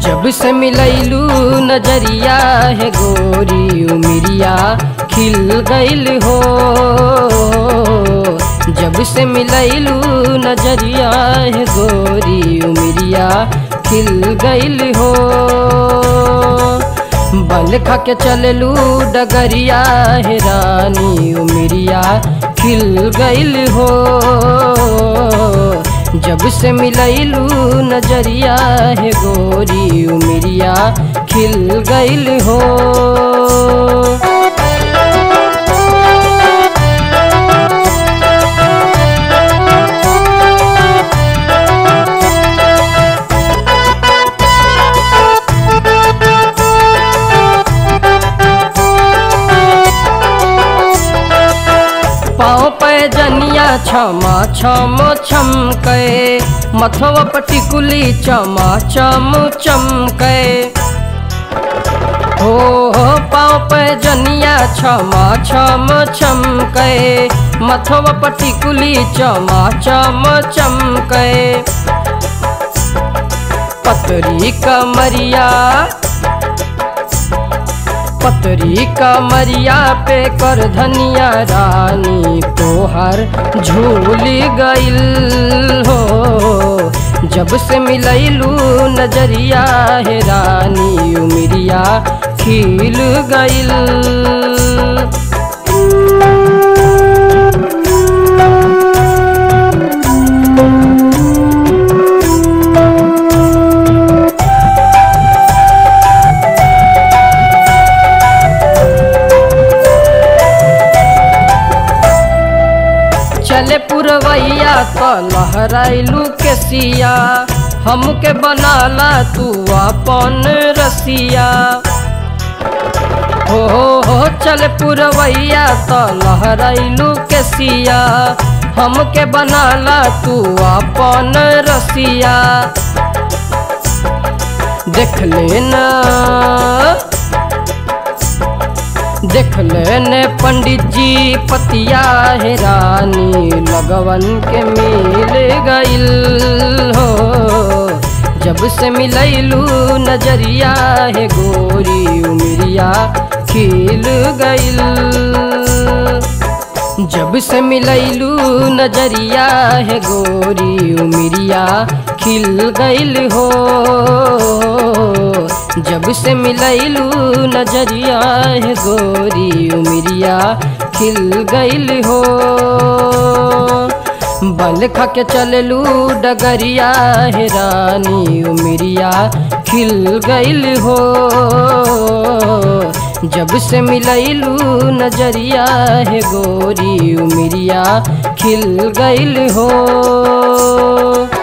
जब से मिलैलू नजरिया है गोरी उमिरिया खिल गइल हो जब से मिलैलू नजरिया है गोरी उमिरिया खिल गइल हो बल खा के चललू डगरिया है रानी उमिरिया खिल गइल हो जब से मिलैलू नजरिया है गोरी उमिरिया खिल गइल हो पाँव पे जनिया छमा छम छमके मथवा पटिकुली चमा चम चमके हो हो पाँव पे जनिया छमा छम छमके मथवा पटिकुली चमा चम चमके पतरी कमरिया पतरी कमरिया पे कर धनिया रानी तोहर झूल गइल हो जब से मिलैलू नजरिया है रानी उमिरिया खिल गइल चले पुरवैया तो लहराइलू के सिया हमके बनाला तू अपन रसिया हो हो हो चल पुरवैया तो लहराइलू के सिया हमके बनाला तू अपन रसिया देख लेना देख लेने पंडित जी पतिया है रानी लगवन के मिल गइल हो जब से मिलैलू नजरिया है गोरी उमिरिया खिल गइल जब से मिलैलू नजरिया है गोरी उमिरिया खिल गइल हो जब से मिलैलू नजरिया है गोरी उमिरिया खिल गइल हो बल खा के चललू डगरिया है रानी उमिरिया खिल गइल हो जब से मिलैलू नजरिया है गोरी उमिरिया खिल गइल हो